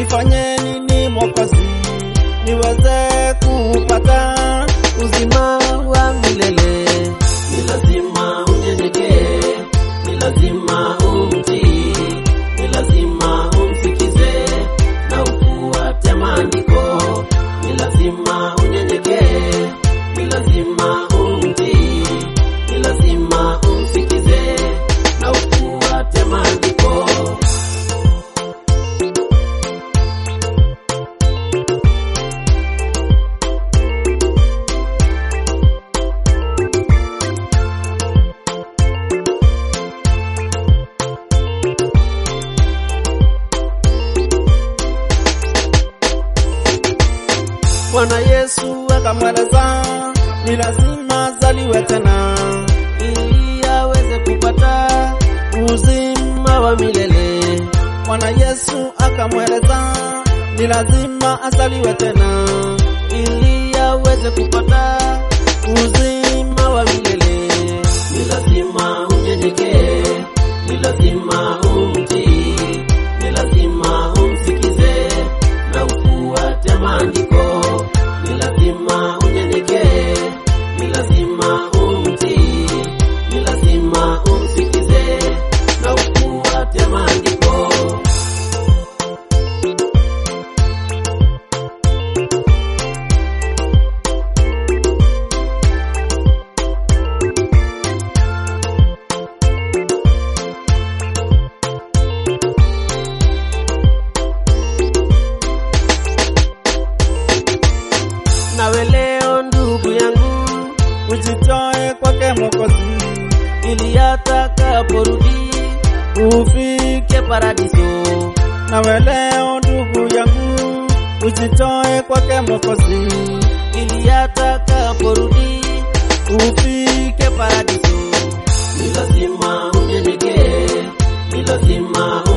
nifanye nini Mwokozi niweze kupata uzima wa milele? Ni lazima unyenyekee, ni lazima umtii, ni lazima umsikize na ufuate maandiko. Ni lazima unyenyekee, ni lazima umtii, ni lazima umsikize na ufuate maandiko. Bwana Yesu akamweleza ni lazima zaliwe tena ili aweze kupata uzima wa milele. Bwana Yesu akamweleza ni lazima azaliwe tena ili aweze kupata uzima wa milele. Ni lazima unyenyekee, ni lazima umtii, ni lazima umsikize na ufuate maandiko. Ni lazima unyenyekee, ni lazima umtii, ni lazima umsikize na ufuate maandiko. Nawe leo ndugu yangu, ujitoe kwake Mwokozi, ili atakaporudi ufike paradiso. Nawe leo ndugu yangu, ujitoe kwake Mwokozi, ili atakaporudi ufike paradiso. Ni lazima unyenyekee, ni lazima